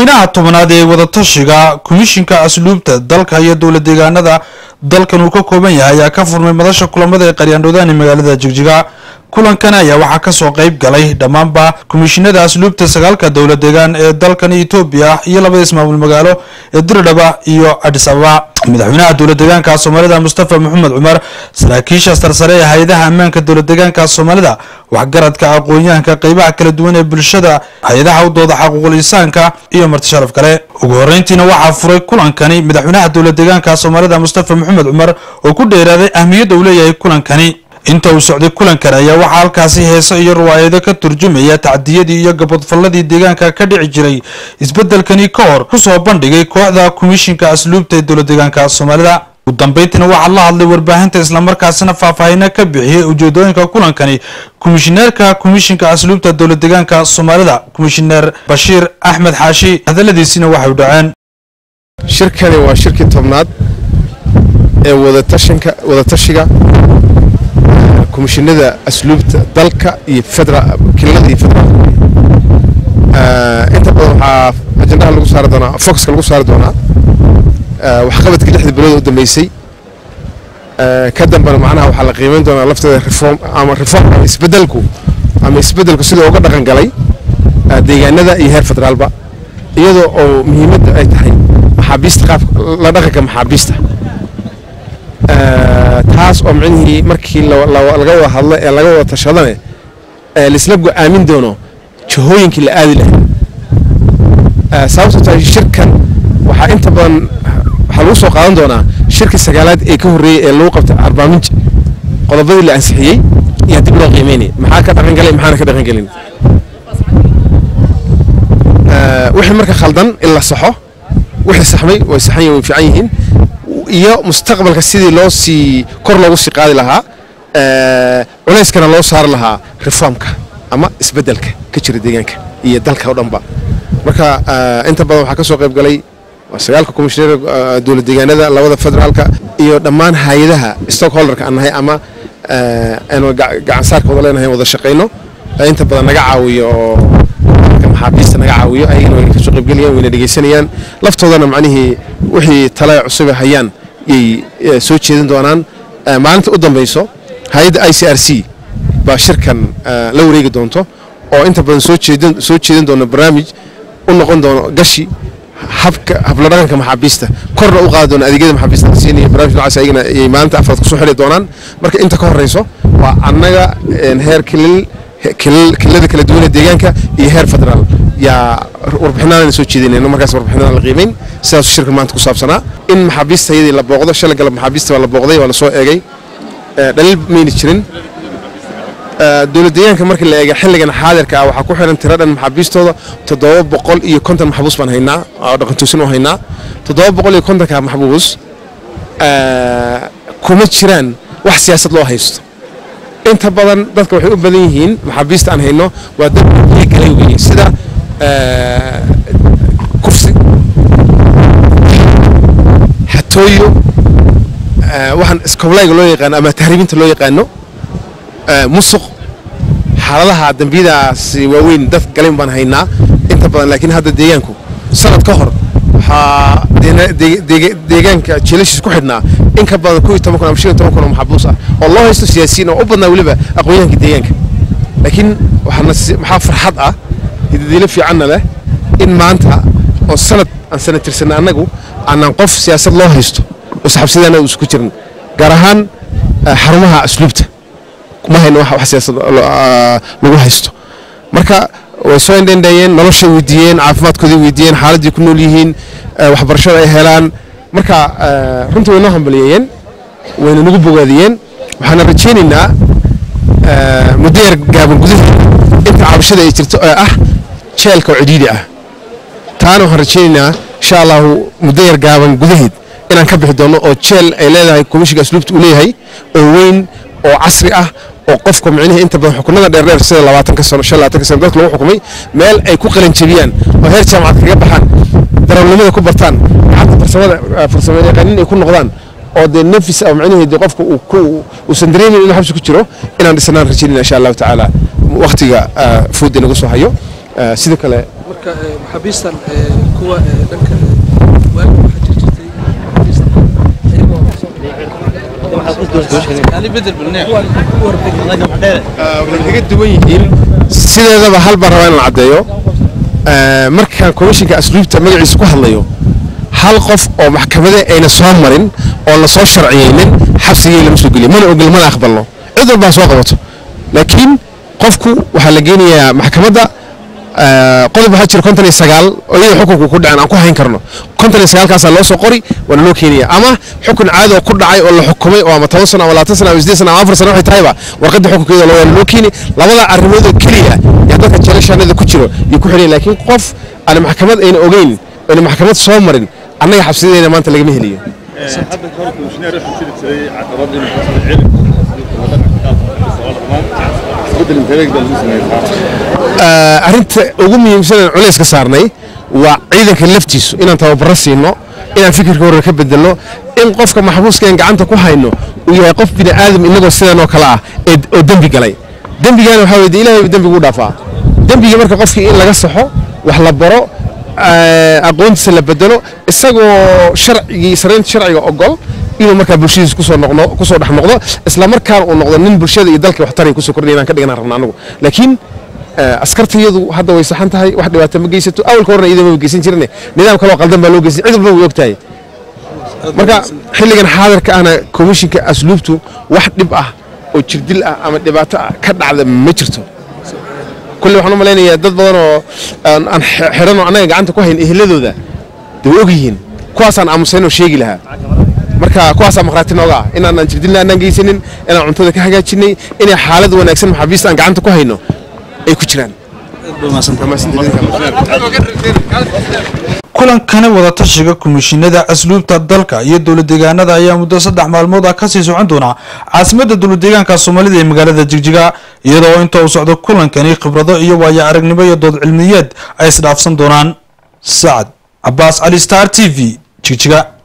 shirweynaha tobanaad ee wadatashiga komishinka asluubta dalka iyo dowla deegaanada dalkan uu ka kooban yahay ayaa ka furmay madasha kulamada ee qaryaandhoodaan ee magaalada jigjiga kulankan ayaa waxaa kasoo qayb galay dhammaanba komishinada asluubta sagaalka dowla deegaan ee dalkan etoobiya iyo labada ismaamul magaalo ee diridhaba iyo adis ababa madaxweynaha dowla deegaanka soomaalida mustafa maxamed cumar saraakiisha sarsare ee hay-adaha ammaanka dowla deegaanka soomaalida waxgaradka aqoon-yahanka qeybaha kala duwan ee bulshada hay-adaha u dooda xaquuqul insaanka iyo marti sharaf kale ugu horeyntiina waxaa furay kulankani madaxweynaha dowla deegaanka soomaalida mustafa maxamed cumar oo ku dheeraaday ahmiyadda uu leeyahay kulankani inta uu socday kulankan ayaa waxaa halkaasi heeso iyo riwaayado ka turjumaya tacdiyadii iyo gabadfalladii deegaanka ka dhici jiray isbeddelkani ka hor kusoo bandhigay kooxda komishinka asluubta ee dowla deegaanka soomaalida ugu dambeyntiina waxaa la hadlay warbaahinta islamarkaasina faahfaahina ka bixiyey ujeedooyinka kulankani komishineerka komishinka asluubta dowla deegaanka soomaalida komishineer bashiir axmed xaashi hadaladiisina waxay u dhaceen shirkani waa shirkii tobnaad ee wadatashanka wadatashiga komishinada asluubta dalka iyo kilada iyo federaal inta badan waxaa ajandaha lagu saari doonaa focuska lagu saari doonaa waxqabadkii lixda bilood u dambeysay ka dambena macnaha waxaa la qiimeyn doonaa lafteeda reform ama reform ama isbedelku ama isbedelku sida uga dhaqan galay deegaanada iyo heer federaalba iyadoo oo muhiimadda ay tahay maxaabiista qaabka la dhaqanka maxaabiista taas oo micnihii markii laga wada hadlo ee laga wada tashadane laisla go-aamin doono jihooyinkii la aadi lahaa sababto tahay shirkan waxaa inta badan waxaa lagu soo qaadan doonaa shirkii sagaalaad ee ka horreeyey ee lagu qabtay arbaaminj qodobadii la ansixiyey iyo dib loo qiimeynay maxaa ka dhaqan galay maxaana ka dhaqan gelin wixii marka khaldan in la saxo wixii saxmay way saxan yihin way fiican yihiin iyo mustaqbalka sidii loo sii kor loogu sii qaadi lahaa culayskana loo saari lahaa reformka ama isbeddelka ka jira deegaanka iyo dalka o dhanba marka inta badan waxaa ka soo qayb galay sagaalka komishineer dowla deegaanada labada federaalka iyo dhammaan hay-adaha stockholderka aan nahay ama aanu gacansaarkooda leenahay wada shaqayno inta badan naga caawiyo oo maxaabiista naga caawiyo ayagana way kasoo qaybgelayaan wayna dhegaysanayaan laftoodana macnihii wixii tale cusube hayaan yay soo jeedin doonaan maalinta u dambayso hay-adda i c r c baa shirkan la wareegi doonto oo inta badan soo jeedin soo jeedin doono barnaamij u noqon doono gashi habka habla dhaqanka maxaabiista korna u qaadi doono adeegyada maxaabiista la siinaya barnaamij noocaas ayagana yay maalinta afraad kusoo xili doonaan marka inta ka horeyso waa annaga heer kilil kilada kala duwanee deegaanka iyo heer federaal yaa warbixinaana soo jeedinayno markaas warbixinada la qiimeyn sidaasu shirka maanta ku saabsanaa in maxaabiista iyadii la booqdo shalay galab maxaabiista waa la booqday waa la soo eegay dhaliil mayna jirin dowlad deegaanka markii la eega xilligan xaadirka ah waxaa ku xiran tiro dhan maxaabiistooda toddoba boqol iyo konton maxbuus baan haynaa oo dhaqantoosin u haynaa toddoba boqol iyo kontonka maxbuus kuma jiraan wax siyaasad loo haysto inta badan dadka waxay u badan yihiin maxaabiista aan hayno waa dad galay weye sida kufsi xatooyo waxaan iskoblayga loo yaqaano ama tahriibinta loo yaqaano musuq xaaladaha dembiyadaasi waaweyn dad galayn baan haynaa inta badan laakiin hadda deegaanku sanad ka hor waxaa deegaanka jiilashiis ku xidhnaa in ka badan kuiyo toban kun ama shan iyo toban kun oo maxabuus ah oo loo haysto siyaasiyiin oo u badnaa weliba aqoonyahanka deegaanka laakiin waxaa farxad ah hidadiilo fiicanna leh in maanta oo sanad aan sana tirsanay annagu aanaan qof siyaasad loo haysto oo saxabsidaana isku jirin gaar ahaan xarumaha asluubta ma hayno wax siyaasad lagu haysto marka way soo indhendheeyeen noloshay weydiiyeen caafimaadkoodii weydiiyeen xaaladdii ku nool yihiin waxbarashada ay helaan marka runtii way noo hambaliyeeyeen wayna nagu bogaadiyeen waxaana rajaynaynaa muddo yar gaaban gudaheeda inta cabashada ay jirto ee ah jeelka oo cidhiidhi ah taana waxaan rajaynaynaa insha allahu muddo yar gaaban gudaheed inaan ka bixi doono oo jeel ay leedahay komishinka asluubta uu leeyahay oo weyn oo casri ah oo qofka micnihii inta badan xukunada dheerdheer sida labaatanka sano shan labaatanka sano dadka lagu xukumay meel ay ku qalanjabiyaan oo heer jaamacad kaga baxaan darawalnimada ku bartaan gacanta farsamada farsamo yaqaanin ay ku noqdaan oo dee nafis ah micnihii dee qofka uu ku uusan dareemin inuu xabsi ku jiro inaan dhisnaan rajaynayna insha allahu tacaala waqtiga food inagu soo hayo sidoo kale marka maxaabiistan ku kuwa dhanka waagi waxaa jir jirtay waxay kaga duwan yihiin sideedaba hal baan rabaa inaan caddeeyo markaan komishinka asluubta magaciisa ku hadlayo hal qof oo maxkamade ayna soo marin oo la soo sharciyeynin xabsigii lama soo geliyo mana ogol mana aqbalno cid walbaa soo qabato laakiin qofku waxaa la geenayaa maxkamadda qodob waxaa jira konton iyo sagaal oo iyada xukunku ku dhacen aan ku hayn karno konton iyo sagaalkaasaa loo soo qori waana loo keenaya ama xukun caadi oo ku dhacay oo la xukumay oo ama toban sano ama labaatan sano ama sideed sano ama afar sano waxay tahayba warqadda xukunkeeda loo loo keeni labada arrimood oo keliya yaa dadka jeelashaanada ku jiro iyo ku xidhan laakiin qof aan maxkamad ayna ogeyn ayna maxkamad soo marin annaga xabsideena maanta lagama heliyo arrinta ugu muhiimsan aan culays ka saarnay waa ciidanka laftiisu inaan tababaro siino inaan fikirka hore ka bedelno in qofka maxbuuskeen gacanta ku hayno uu yahay qof bini aadam inagoo sidan oo kale ah oo dembi galay dembigana waxaa weye ilahay dembigu dhaafaa dembigii marka qofkii in laga saxo wax la baro aqoontiisa la bedelo isagoo sharcigii saraynta sharciga ogol inuu markaa bulshadiisa kusoo noqdo kusoo dhex noqdo isla markaana uu noqdo nin bulshada iyo dalka waxtaray kusoo kordhaya inaan ka dhiganaan rabna anagu laakiin askartayadu hadda way saxan tahay wax dhibaato ma geysato awalka horena iyadoo ma geysan jirne nidaam kaloo qaldan baa loo geysan cid walba way og tahay marka xilligan xaadirka ahna komishinka asluubtu wax dhib ah oo jirdil ah ama dhibaato ah ka dhacda ma jirto kulle waxaan u malaynayaa dad badan oo aan xidhan oo annaga gacanta ku hayn ehladooda de way og yihiin kuwaasaan aamusayn oo sheegi lahaa marka kuwaasaa maqhraati nooga ah inaanaan jirdilna aanaan geysanin inaan cuntada ka hagaajinay inay xaalad wanaagsan maxaabiista aan gacanta ku hayno ay ku jiraan kulankani wadatashiga komishinada asluubta dalka iyo dowladeegaanada ayaa muddo saddex maalmood ah kasii socon doona caasimadda dowladeegaanka soomaalida ee magaalada jigjiga iyadoo inta uu socdo kulankani khibrado iyo waayo aragnimo iyo dood cilmiyeed ay isdhaafsan doonaan sacad cabaas cali star t v jigjiga